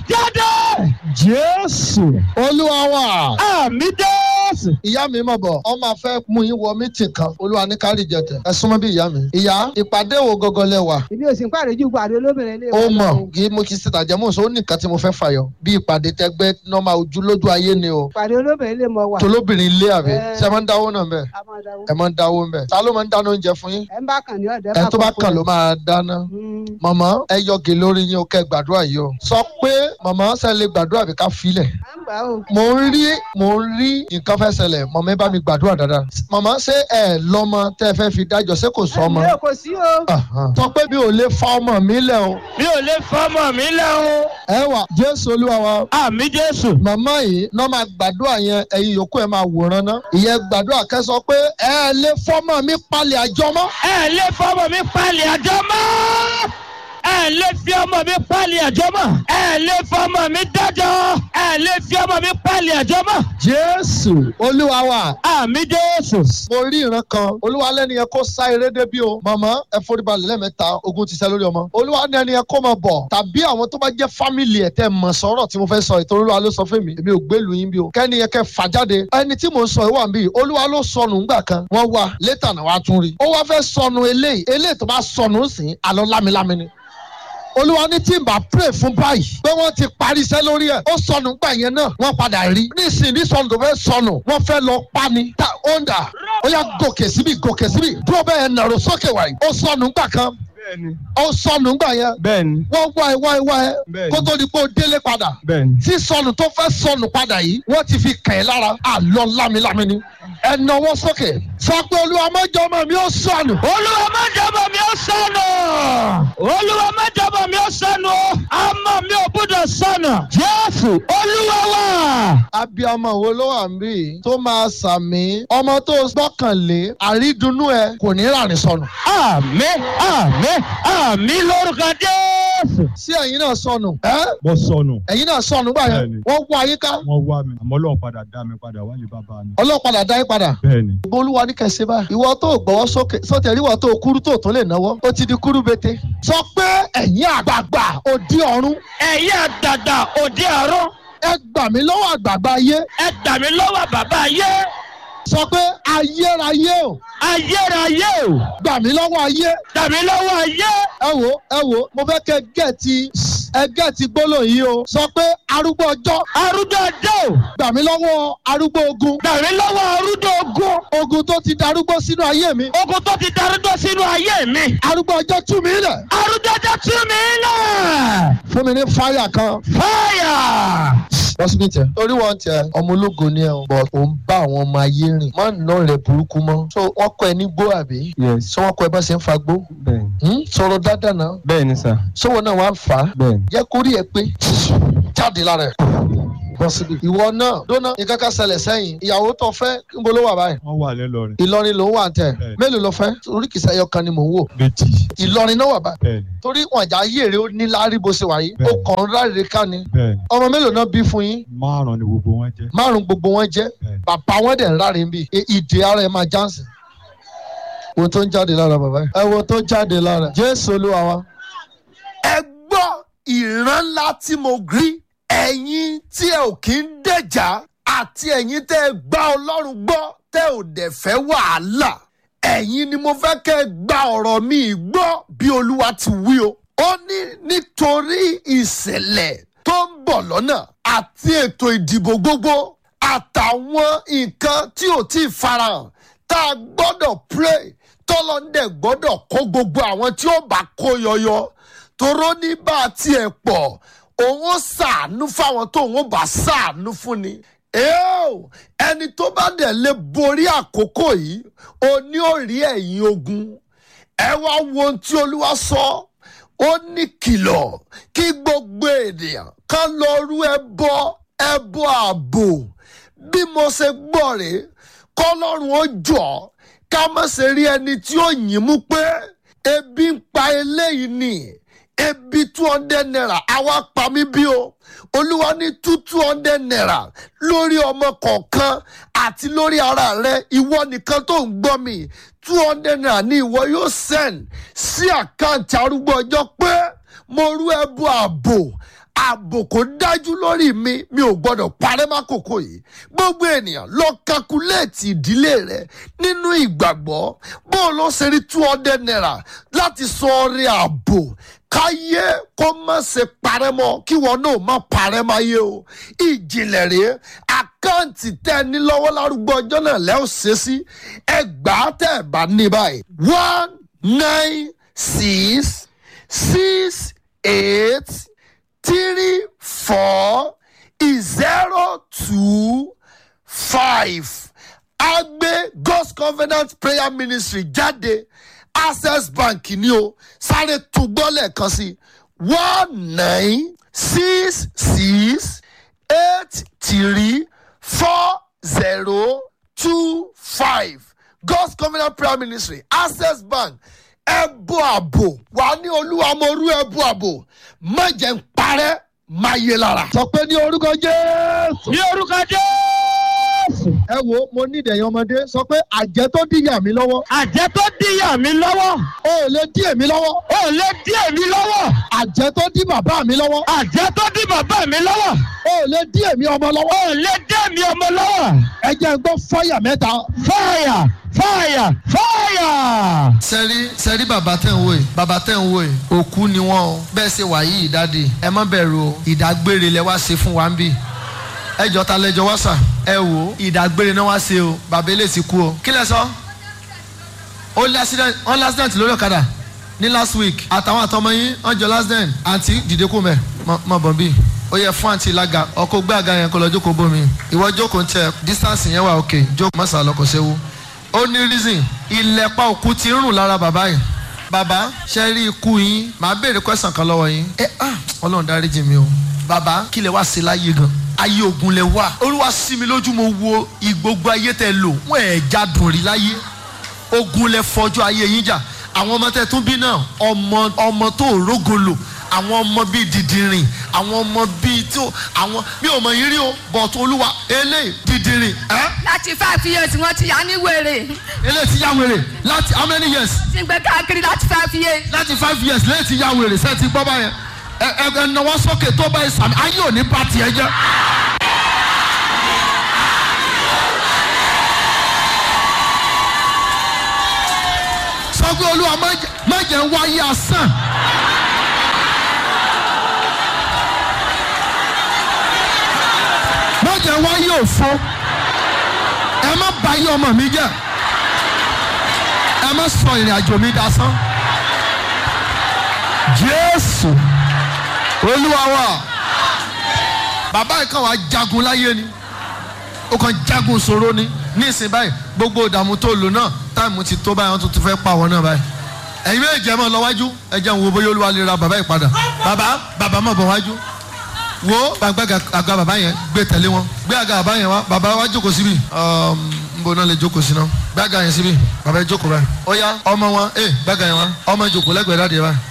jáde. jésù olúwa wa. àmì jésù. ìyá mi mọ̀ bọ̀ ọ máa fẹ́ mú yín wọ mítì kan olúwa ní kárí jẹtẹ̀ ẹ súnmọ́ bí ìyá mi. ìyá ìpàdé wo gọgọ lẹ wà. ìbí òsì ń pàdé ju pàdé olóbìnrin ilé ó wa mọ̀ lọ. kí mo kì í ṣe tàjẹ́mọ̀ sọ ó ní nǹkan tí mo fẹ́ fàyọ bí ìpàdé tẹgbẹ́ nọ́mà ojú lójú ayé ni o. pàdé olóbìnrin ilé mọ wà. tolóbìnrin ilé àbí Ẹ. ṣe máa ń dáwó náà bẹ́ẹ̀ a máa dáwọ́. ẹ máa ń dáwó bẹ́ẹ̀ ta ló máa ń dáná oúnjẹ fún yín ẹ ń bá kàn ní ọ̀dẹ́ ẹ tó bá kàn ló máa dáná. Mm. màmá ẹ yọgè lórí yín o kẹ́ gbàdúrà yìí o sọ pé màmá ṣe lè gbàdúrà bí ká filẹ̀ à ń gbà ó. mo ń rí mo ń rí nǹkan fẹ́ ṣẹlẹ̀ màmá ẹ bá mi gbàdúrà dáadáa màmá ṣé ẹ lọ́mọ tẹ́ ẹ fẹ́ fi dájọ́ ṣé kò sọ ọmọ ẹ kò sí o. Ahan. sọ pé mi ò lè fa ọmọ mi lẹ̀ o mi ò lè fọmọ mi lẹ́hún. ẹ wà jésù olúwa wa àmì jésù. màmá yìí náà máa gbàdúrà yẹn ẹ̀yin yòókù ẹ máa wòran ná ìyẹn gbàdúrà kẹ́ sọ pé ẹ lè fọmọ mi palẹ̀ àjọ mọ́ ẹ lè fọmọ mi pálí àjọ mọ́. ẹ lè fi ọmọ mi pálí àjọ mọ́. ẹ lè fọmọ mi dájọ́. ẹ lè fi ọmọ mi pálí àjọ mọ́. jésù olúwa wa àmì jésù. mo rí ìran kan olúwa lẹ́ni yẹn kó sá eré débi o màmá ẹ foríbalẹ̀ lẹ́mẹ̀ta ogun ti ṣẹ́ lórí ọmọ olúwa ní ẹni yẹn kó máa bọ̀ tàbí àwọn tó bá jẹ́ fámìlì ẹ̀ tẹ́ mọ̀ sọ̀rọ̀ tí mo fẹ́ sọ ìtòrí olúwa ló sọ fún mi èmi ò gbélu yín bí o kẹ́ni yẹn kẹ́ fà jáde ẹni tí mò ń sọ ìwà mi olúwa ló sọnù ńgbà kan wọ́n wá létà náà wá tún rí ó wá fẹ́ sọnù eléyìí eléyìí tó bá sọnù sí àlọ́ lámilámi ni olúwa ní tí n bá pray fún báyìí pé wọ́n ti parí iṣẹ́ lórí ẹ̀ ó sọnù gbà yẹn náà wọ́n padà rí nísìnyí ní sọnù tó fẹ́ sọnù wọ́n fẹ́ lọ pa ni ta onda ó yà gòkè síbi gòkè síbi dúró bẹ́ẹ̀ nàró sókè wáyé ó sọnù gbà kan bẹ́ẹ̀ni ó sọnù gbà yẹn bẹ́ẹ̀ni wọ́n wá ẹ wá ẹ wá ẹ Bẹ́ẹ̀ni. kó tó di pé ó délé padà bẹ́ẹ̀ni. tí sọnù tó fẹ́ sọnù padà yìí wọ́n ti fi kàn ẹ́ lára àlọ́ lámilámi ni ẹ náwó sókè sọ pé olúwa mọ́jọ́ ọmọ mi ó sọnù olúwa má jọba mi ó sọnù. olúwa má jọba mi ó sọnù. ọmọ mi ò gbúdọ̀ sọnù. jésù olúwa wà. abiyamọ wo ló wà ń bí tó máa sàmì ọmọ tó gbọ́kànlé àrídùnnú ẹ kò ní ràní sọnù. àmì àmì àmì lórúkọ jésù. sí ẹ̀yin náà sọnù ẹ́ mo sọnù ẹ̀yin náà sọnù gbà yẹn Bẹ́ẹ̀ni. wọ́n wá yín ká wọ́n wá mi àmọ́ ọlọ́run padà dá mi padà wálé bàbá mi. ọlọ́pàá dá yín padà. bẹ́ẹ̀ni gbogbo olúwa ní kẹsí báyìí. ìwọ tó gbọ́wọ́ sókè sọ́tẹ̀ ríwọ tó kúrú tó tún lè náwó ó ti di kúrú bété. sọ pé ẹ̀yin àgbààgbà òdi ọ̀run ẹ̀yin àgbàgbà òde ọ̀run ẹ gbà mí lọ́wọ́ àgbààgbà ayé ẹ gbà mí lọ́wọ́ bàbá ayé sọ pé ayérayé o ayérayé o gbà mí lọ́wọ́ ayé gbà mí lọ́wọ́ ayé ẹ wo ẹ wo mo fẹ́ kẹ́ gẹ̀ẹ́tì ẹ gẹ̀ẹ́tì gbólóhùn yìí o sọ pé arúgbó ọjọ́ arúgbó ọjọ́ o gbà mí lọ́wọ́ arúgbó ogun gbà mí lọ́wọ́ arúgbó ogun ogun tó ti darúgbó sínú ayé mi ogun tó ti darúgbó sínú ayé mi arúgbó ọjọ́ tú mi lẹ̀ arúgbó ọjọ́ tú mi lẹ̀ fún mi ní fáyà kan fáyà. lọ́sibí tẹ. torí wọn tẹ ọmọ ológo ni ẹ o but ò ń bá àwọn ọmọ ayé rìn má nà rẹ burúkú mọ́. so wọ́n kọ́ ẹ ní gbó àbí. yes so wọ́n kọ́ ẹ bá ṣe ń fa gbó. bẹ́ẹ̀ni Hmm? sọ̀rọ̀ dáadáa náà. bẹ́ẹ̀ni sà sọ́wọ́ náà wàá fà á. bẹ́ẹ̀ni. jẹ́ kó rí ẹ pé jáde lára ẹ̀. bọ́ síbi. ìwọ náà dóná nǹkan kan ṣẹlẹ̀ sẹ́yìn ìyàwó tó fẹ́ níbo ló wà báyìí. wọ́n wà lẹ́lọrin ìlọrin ló ń wà tẹ̀ Bẹ́ẹ̀. mélòó ló fẹ́ orí kìí sẹ́yọ kan ni mò ń wò. méjì ìlọrin náà wà báyìí. bẹ́ẹ̀ni torí wọn àjà ayé rẹ ó ní láárí bó ṣe wà yìí. ó Bẹ́ẹ̀. kàn ń ráre ká ni. bẹ́ẹ̀ni ọmọ mélòó náà bí fún yín márùn ni gbogbo wọn jẹ́ márùn gbogbo wọn jẹ́ bẹ́ẹ̀ni. bàbá wọn dẹ̀ ń ráre ń bì í- ìdè ara ẹ̀ máa jáǹsì. wo tó ń jáde lára bàbá yìí. ẹ wo tó ń jáde lára. jésù olúwa wa. ẹ gbọ́ ìran ńlá tí mo rí ẹ̀yin tí ẹ ò kí ń dẹ̀jà àti ẹ̀yin tẹ́ ẹ gbá ọlọ́run gbọ́ tẹ́ ò dẹ̀ fẹ́ wàhálà ẹ̀yin ni mo fẹ́ kẹ́ ẹ gba ọ̀rọ̀ mi gbọ́ bí olúwa ti wí o. ó ní nítorí ìṣẹ̀lẹ̀ tó ń bọ̀ lọ́nà àti ètò ìdìbò gbogbo àtàwọn nǹkan tí ò tí ì farahàn tá a gbọ́dọ̀ pray tọ́lọ́ndẹ̀ gbọ́dọ̀ kó gbogbo àwọn tí ó bá kó yọyọ toró ní bá a tiẹ̀ pọ̀ òun ó ṣàánú fáwọn tó òun ó bá ṣàánú fún ni. Eo, ẹni tó bá dẹ̀ lè borí àkókò yìí o ní ò rí ẹ̀yìn ogun ẹ wá wo ohun tí olúwa sọ ó ní kìlọ̀ kí gbogbo ènìyàn kan lọ rú ẹbọ ẹbọ ààbò bí mo ṣe gbọ́ rèé kọ́lọ́run ó jọ ká má ṣe rí ẹni tí ó yìn mú pé ebi ń pa eléyìí ni ebi two hundred naira àwa pa mí bí o olúwa ní two two hundred naira lórí ọmọ kọ̀ọ̀kan àti lórí ara rẹ ìwọ nìkan tó ń gbọ́ mi two hundred naira ni ìwọ yóò send sí àkáǹtì arúgbó ọjọ́ pé mo rú ẹbú ààbò ààbò kò dájú lórí mi mi ò gbọdọ̀ parẹ́ mákòókò yìí gbogbo ènìyàn lọ kakuléètì ìdílé rẹ nínú ìgbàgbọ́ bó o lọ ṣe rí two hundred naira láti sọ ọrẹ ààbò káyé kó má ṣe parẹ́ mọ́ kí wọn náà má parẹ́ máyé o ìjìnlẹ̀ rèé àkáǹtì tẹ́ ẹ ní lọ́wọ́ lárúgbó ọjọ́ náà lẹ́ ò ṣe sí ẹgbàá tẹ́ ẹ bá ní báyìí one nine six six eight three four zero two five agbe god's covenant prayer ministry jáde access bank ni o sáré tún gbọ́ lẹ́ẹ̀kan sí one nine six six eight three four zero two five god's covenant prayer ministry access bank ẹbú àbò wà ní olúwa mo rú ẹbú àbò má jẹ́ ń parẹ́ má yé lára. sọ pé ní orúkọ jésù. ní orúkọ jésù. ẹ wo mo ní ìdẹ̀yìn ọmọdé sọ pé àjẹ́ tó díyà mí lọ́wọ́ àjẹ́ tó díyà mí lọ́wọ́. ó lè dí èmi lọ́wọ́ ó lè dí èmi lọ́wọ́. àjẹ́ tó dí bàbá mi lọ́wọ́ àjẹ́ tó dí bàbá mi lọ́wọ́. ó lè dí èmi ọmọ lọ́wọ́ ó lè dí èmi ọmọ lọ́wọ́. ẹ jẹ́ ń gbọ́ fọ́yà mẹ́ta. fáyà fáyà fáyà. sẹ́rí sẹ́rí bàbá tẹ̀ ń wò yìí bàbá tẹ̀ ń wò yìí òkú ni wọ́n o bẹ́ẹ̀ ṣe wà yìí dáàdi ẹ má bẹ̀rù o ìdágbére lẹ wá ṣe fún wa ń bì ẹ jọ ta lẹjọ wá sà ẹ wò ó ìdágbére náà wá ṣe o bàbá ilé ti kú o kí lẹ sọ ó lé accident ó lé accident lórí ọ̀kadà ní last week àtàwọn àtọmọ yín wọ́n jọ last den àǹtí dìde kú mẹ́ mọ bọ̀ bí ó yẹ fún àǹtí lága ọkọ̀ gbé àga yẹn kó lọ jókòó bómi ìwọ jókòó ń tẹ distance yẹn wà òkè jókòó mọ́sà lọkọ̀ ṣẹ́wó ó ní reason ìlẹ̀pa òkú ti ń rùn lára bàbá yìí bàbá ṣe rí ikú yín màá béèrè question kan lọ́wọ́ yín ẹ ah ọlọ́run dáríjì mi o bàbá kí lẹ wá ṣe láyé gan ayé ogun lẹ wà olúwa sí mi lójú mo wo ìgbógun ayé tẹ lò wọn ẹ̀ jádùn rí láyé ogun lẹ fọjú ayé yín jà àwọn ọmọ tẹ tún bí náà ọmọ ọmọ tó rógo lò àwọn ọmọ bíi dìdìrìn àwọn ọmọ bíi tó àwọn mi ò mọ yín rí o bọ̀tù olúwa eléyìí dìdìrìn ẹ́ láti five years wọ́n ti yá ní wèrè eléyìí ti yá wèrè láti how many years ti ń gbé káàkiri láti five years. láti five years lẹ́yìn ti yá wèrè sẹ́ẹ̀ ti gbọ́ báyẹn ẹ ẹ ẹ náwó sókè tó bá ẹ sàmì ayé ò ní bá tiẹ̀ jẹ́. sọ pé olúwa má jẹ́- má jẹ́ ń wáyé asán. má jẹ́ ń wáyé òfo ẹ má bà ayé ọmọ mi jẹ́ ẹ má sọ ìrìn àjò mi dasán jésù olúwa wa bàbá yìí kàn wá jagun láyé ni ó kàn jagun sòro ni ní ìsìn báyìí gbogbo ìdààmú tó lò náà táìmù ti tó báyìí wọn tún ti fẹ́ pa àwọn náà báyìí ẹ̀yin méjì ẹ̀ mọ̀ lọ́wájú ẹ jẹ́ ń wo bóyá olúwa lè ra bàbá yìí padà bàbá bàbá mọ̀ bọ̀ wájú wo gbàgbà àga bàbá yẹn gbé tẹ̀lé wọn gbé àga bàbá yẹn wá bàbá wa jókòó síbi nbọ náà lè jókòó sí náà gbé àga yẹn síbi bàbá yẹn jókòó báyìí ó yá ọmọ wọn ẹ gbé àga yẹn wá ọmọ jókòó lẹ́gbẹ̀ẹ́ dáadé báyìí